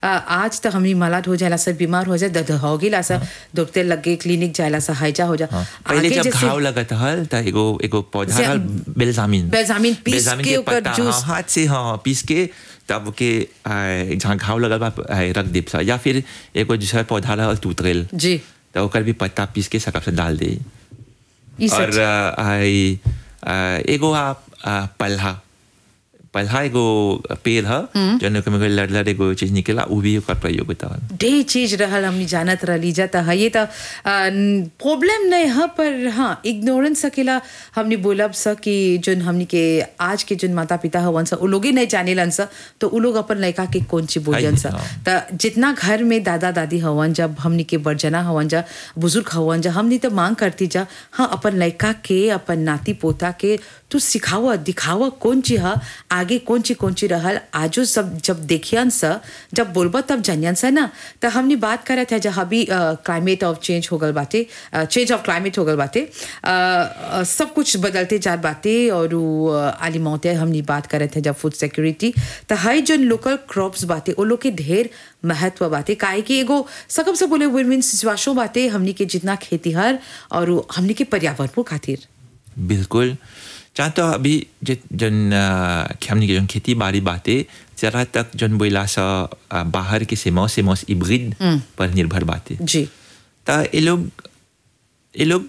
आ, आज तो हमनी मलाट हो जाला सब बीमार हो जाए दद हो गेला सा डॉक्टर लगे क्लिनिक जायला सा हैजा हो जा पहले जब घाव लगत हल त एगो एगो पौधा से- हल बेलजामिन बेलजामिन पीस बेलजामिन के ओकर पत्ता, जूस- हाँ, हाथ से हाँ पीस के तब के आ, जहाँ घाव लगल बा आ, रख देब सा या फिर एगो दूसरा पौधा रहल तूतरेल जी त ओकर भी पत्ता पीस के सकब से डाल दे ई सब और आ, आई, आ, एगो आ, आ, पल्हा पल्हा एगो पेड़ ह जौन ओकर में लड़ लड़ एगो चीज निकला उ भी ओकर प्रयोग होता हल ढेर चीज रहल हमनी जानत रहली जाता है ये तो प्रॉब्लम नहीं है पर हाँ इग्नोरेंस सकेला हमनी बोलब स कि जोन हमनी के आज के जोन माता पिता हवन स उ लोग ही नहीं जानेलन स तो उ लोग अपन लड़का के कौन चीज बोलियन स हाँ। त जितना घर में दादा दादी हवन जब हमनी के बड़जना हवन जा बुजुर्ग हवन जा हमनी तो मांग करती जा हाँ अपन लड़का के अपन नाती पोता के तू सिखावा दिखावा कौन चीज है आगे कौन चीज कौन चीज रहल आजो सब जब देखियन स जब बोलबा तब जानियन स ना तो हमनी बात करे थे जहाँ भी क्लाइमेट ऑफ चेंज हो गल बाटे चेंज ऑफ क्लाइमेट हो गल बाटे अ, अ, सब कुछ बदलते जात बाटे और आलिमौते हमनी बात करे थे जब फूड सिक्योरिटी तो हई जो लोकल क्रॉप्स बाटे वो लोग के ढेर महत्व बाटे काहे कि एगो सकम से बोले विन विन सिचुएशन बाटे हमनी के जितना खेतीहर और उ हमनी के पर्यावरण खातिर बिल्कुल चाह तो अभी जे- जन अ, हमनी के जन खेती बाड़ी बाते जरा तक जन बोला सा अ, बाहर के सेमौस सेमौस इब्रिड पर निर्भर बाते जी त ये लोग ये लोग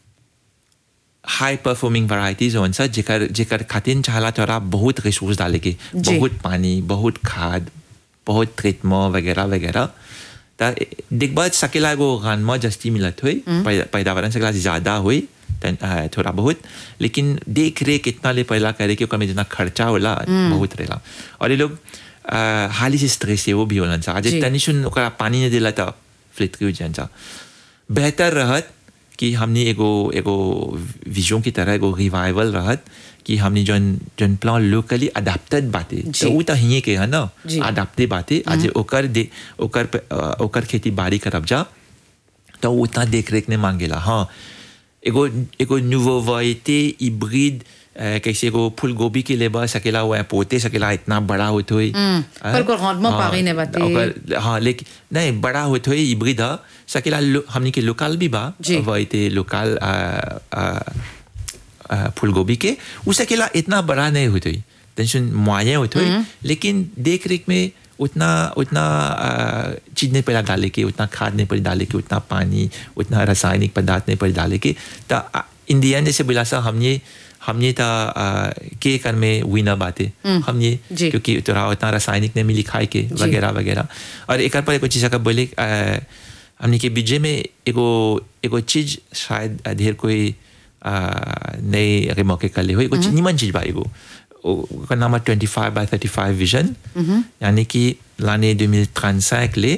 हाई परफॉर्मिंग वैरायटीज होन सा जेकर जेकर खातिर चाहला तोरा बहुत रिसोर्स डाले के जी। बहुत पानी बहुत खाद बहुत ट्रीटमेंट वगैरह वगैरह त देखबा सकेला एगो गानमा जस्ती मिलत हुई पैदावार सकेला ज्यादा हुई तन- अ, थोड़ा बहुत लेकिन देख रेख इतना ले पहला करे कि ओकर में जितना खर्चा होला बहुत रहेला और ये लोग अ, हाली से स्ट्रेस है वो भी होलन सा आज जी। तनी सुन ओकरा पानी नहीं दिला त फ्लिट के हो जान सा बेहतर रहत कि हमने एगो एगो विजन की तरह एगो रिवाइवल रहत कि हमने जन जन प्लान लोकली अडेप्टेड बाते जी। तो उ त हिये के है ना जी। अडेप्टेड बाते आज ओकर दे ओकर पे- अ, ओकर खेती बाड़ी करब जा तो उ उतना देख रेख ने मांगेला हाँ एगो एगो न्यूवोवाइटे हिब्रिड कैसे एगो फूल गोभी के लेबा सकेला हुआ पोते सकेला इतना बड़ा होत होई पर को हाथ में पागी ने बाते। ओकर हाँ लेकिन नहीं बड़ा होत हुई हिब्रिड ह सकेला लो- हमनी के लोकल भी बा जी। वाइटे लोकल फूल गोभी के उ सकेला इतना बड़ा नहीं होत हुई टेंशन मुआयन होत हुई लेकिन देख रेख में उतना उतना आ, चीज नहीं पड़ा डाले के उतना खाद नहीं पड़ी डाले के उतना पानी उतना रासायनिक पदार्थ नहीं पड़ी डाले के तो इन दी एंड जैसे बोला सा हमने हमने था के कर में विनर बाते हमने जी। क्योंकि तोरा उतना रासायनिक नहीं मिली खाए के वगैरह वगैरह और एक पर कुछ चीज़ का बोले आ, हमने के बीजे में एगो एगो चीज शायद ढेर कोई आ, नए अगर मौके कर ले हो एगो चीज- निमन चीज बा एगो ओ- ओकर नाम है twenty five by thirty five vision यानी कि लाने दो मिल ट्रांसैक ले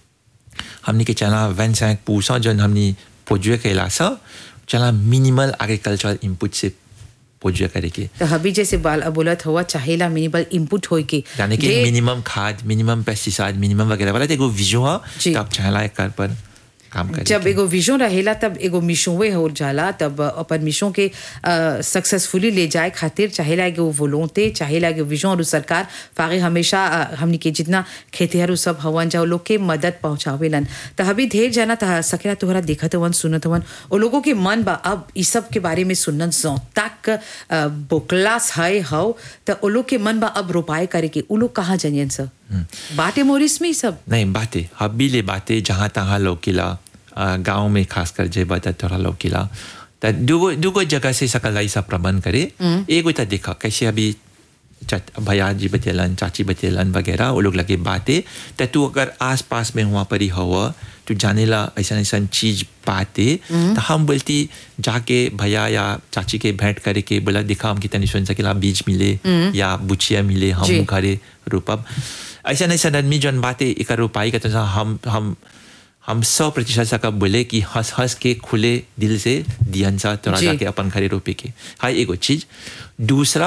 हमने के चला वन सैंक पूसा जन हमने पोजुए कैला सा चला मिनिमल एग्रीकल्चरल इनपुट से पोजुए करे के तो हबी जैसे बाल बोलत हुआ चाहेला मिनिमल इनपुट होई के यानी कि ढेर- मिनिमम खाद मिनिमम पेस्टिसाइड मिनिमम वगैरह वाला तो एगो विजो है जी। तो आप चाहला एक कर पर काम करे जब एगो विजन रहेला तब एगो मिशोवे हो जाला तब अपन मिशों के सक्सेसफुली ले जाए खातिर चाहेला एगो वोलोंते चाहेला एगो विजन और सरकार फागे हमेशा अ, हमनी के जितना खेतिहर सब हवन जा उ लोग के मदद पहुंचावेलन त हबी ढेर जाना त सकेला तोहरा देखत हवन सुनत हवन ओ लोगों के मन बा अब ई सब के बारे में सुनन सो तक अ, बोकलास है हौ त ओ लोग के मन बा अब रोपाए करे के उ लोग कहाँ जनियन स बाटे मोरिस में ई सब नहीं बातें हबी ले बातें जहाँ तहाँ लोकिला गांव में खासकर जे बता थोड़ा लोकिला त दुगो दुगो जगह से सकल ऐसा प्रबंध करे एगो तो देखा कैसे अभी चच- भैया जी बतेलन चाची बतेलन वगैरह वो लोग लगे बातें तो तू अगर आस पास में हुआ पर ही हुआ तू जाने ला ऐसा ऐसा चीज बातें तो हम बोलती जाके भैया या चाची के भेंट करे के बोला देखा हम कितनी सुन सकेला बीज मिले या बुचिया मिले हम जी। घरे रोपब ऐसा नहीं सन आदमी जौन बातें एक रोपाई का तो हम हम हम सौ प्रतिशत सा कब बोले कि हंस हंस के खुले दिल से दियन सा तोरा जी। जाके अपन घरे रोपे के हाई एगो चीज दूसरा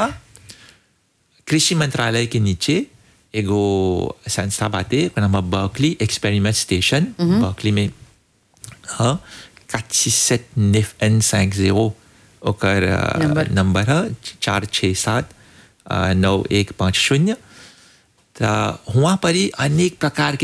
कृषि मंत्रालय के नीचे एगो संस्था बाते ओकर नाम बर्कली एक्सपेरिमेंट स्टेशन बर्कली में हाँ सेट निफ एन सैंक जीरो ओकर नंबर। नंबर है चार छः सात अ, नौ एक पाँच शून्य तो वहाँ पर ही अनेक प्रकार के